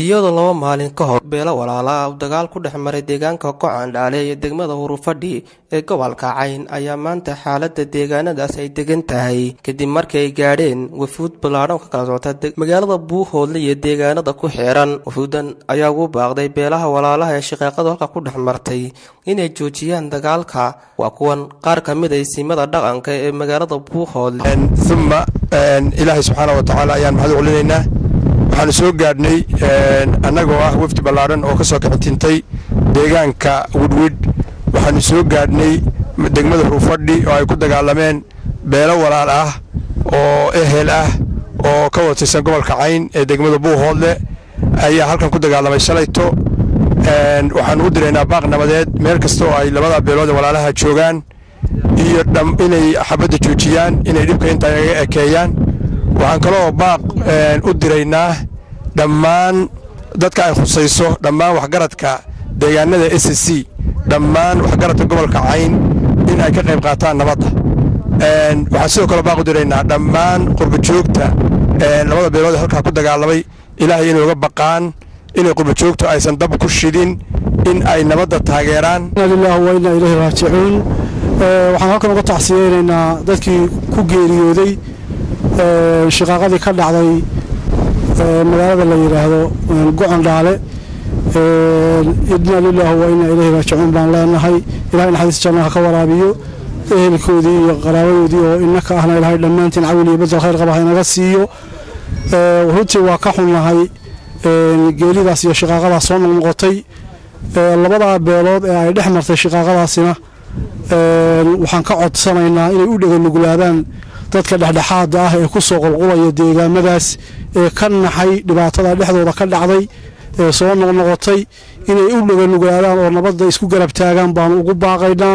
iyadoo laba maalin ka hor beelo walaala uu dagaal ku dhex maray deegaanka gocandhaale iyo degmada hurufadhi ee gobolka cayn ayaa maanta xaalada deegaanadaas ay degan tahay kadib markii ay gaadheen wafuud ballaadhan ka kala socota magaalada buuhoodle iyo deegaanada ku xeeran wafuudan ayaa ugu baaqday beelaha walaalaha ee shaqaaqadu halka ku dhex martay inay joojiyaan dagaalka waa kuwan qaar ka mid a isimada dhaqanka ee magaalada buuhoodle uma ilaahay subxaana wa tacaala ayaan mahad celinaynaa waxaanu soo gaadhnay annagoo ah wafdi ballaadhan oo ka soo kixitintay deegaanka widwid waxaanu soo gaadhnay degmada hurufadhi oo ay ku dagaalameen beelo walaal ah oo ehel ah oo ka watirsan gobolka cayn ee degmada buuhoodle ayaa halkan ku dagaalamay shalayto waxaanu u diraynaa baaq nabadeed meel kasta oo ay labada beelood ee walaalaha joogaan iyo inay xabadda joojiyaan inay dhibka intaa naga ekeeyaan waxaan kaloo baaq u diraynaa dhammaan dadka ay khusayso dhammaan waxgaradka deegaanada s c dhammaan waxgaradka gobolka cayn in ay ka qayb qaataan nabadda waxaan sidoo kale baaq u diraynaa dhammaan qurbajoogta labada beelood ee halkaa ku dagaalamay ilaahay inay uga baqaan inay qurbajoogtu aysan dab ku shidin in ay nabadda taageeraan lilah wa inaa ilayhi raajicuun waxaan halkan uga tacsiyeynaynaa dadkii ku geeriyooday shiqaaqadii ka dhacday magaalada la yidhaahdo gocondhaale idna lilah wa inaa ilayhi raajicuun baan leenahay ilahay naxariis jannaha ka waraabiyo ehelkoodii iyo qaraabadoodii oo inaka ahna ilahay dhammaantiin cawil iyo badel khayr qaba haynaga siiyo runtii waa ka xunnahay geeridaas iyo shiqaaqadaas soo noqnoqotay labadaa beelood ee ay dhex martay shiqaaqadaasina waxaan ka codsanaynaa inay u dheganuglaadaan dadka dhexdhexaada ah ee ku soo qulqulaya deegaamadaas ee ka naxay dhibaatada dhexdooda ka dhacday ee soo noqnoqotay inay u dheganuglaadaan oo nabadda isku garab taagaan baanu ugu baaqaynaa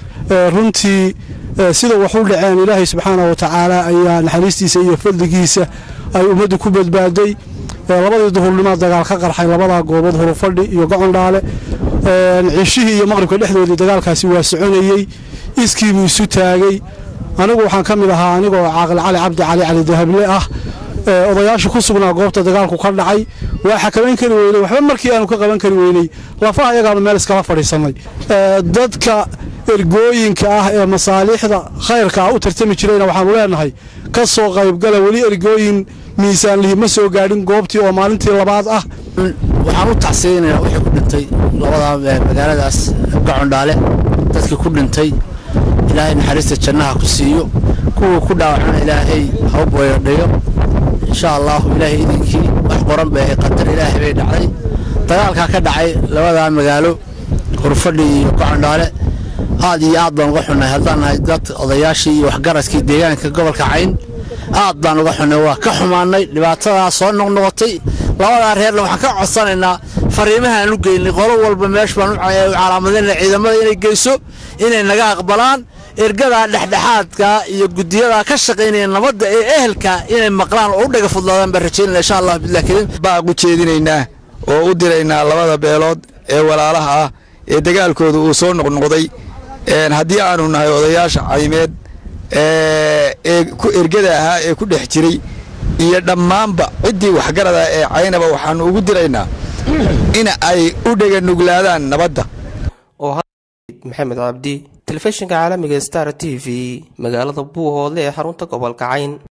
runtii sida wax u dhaceen ilaahay subxaana wa tacaala ayaa naxariistiisa iyo fadligiisa ay ummaddu ku badbaaday labadii duhurnimood dagaal ka qarxay labadaa goobood hurufadhi iyo gocondhaale cishihii iyo maqribka dhexdoodii dagaalkaasi waa soconayey iskiibuu isu taagay anigu waxaan ka mid ahaa anigoo caaqil cali cabdi cali cali dahable ah odayaasha ku sugnaa goobta dagaalku ka dhacay waa xakamayn kari weynay waxba markii aanu ka qaban kari weynay lafaha ayagaanu meel iskala fadhiisannay dadka ergooyinka ah ee masaaliixda khayrka ah u tartami jirayna waxaanu leenahay ka soo qaybgala weli ergooyin miisaanlihi ma soo gaadhin goobtii oo maalintii labaad ah waxaan u tacsiyeynayaa wixii ku dhintay labada magaaladaas gocondhaale dadkii ku dhintay ilaahay naxariista jannaha ku siiyo kuwii ku dhaawacana ilaahay ha u boyadhayo insha allaahu ilaahay idinkii wax qoran bay ahay qadar ilaahay bay dhacday dagaalkaa ka dhacay labadaa magaalo hurfadhi iyo gocondhaale aad iyo aad baan uga xunnay haddaan nahay dad odayaashii iyo waxgaradkii deegaanka gobolka cayn aad baan uga xunnay waa ka xumaannay dhibaatadaa soo noqnoqotay labadaa reerna waxaan ka codsanaynaa fariimahaan u geynay qolo walba meesh baan u calaamadayna ciidamada inay geyso inay naga aqbalaan ergadaa dhexdhexaadka iyo gudiyadaa ka shaqaynaya nabadda ee ehelka inay maqlaan oo u dhaga fudlaadaan baan rajaynana insha allah bilah karim baaq u jeedinaynaa oo u diraynaa labada beelood ee walaalaha ah ee dagaalkooda uu soo noqnoqday haddii aanu nahay odayaasha caymeed ee ku ergada ahaa ee ku dhex jiray iyo dhammaanba ciddii waxgarada ee caynaba waxaannu ugu diraynaa in ay u dheganuglaadaan nabadda maxamed cabdi telefishinka caalamiga star t v magaalada buuhoodle ee xarunta gobolka cayn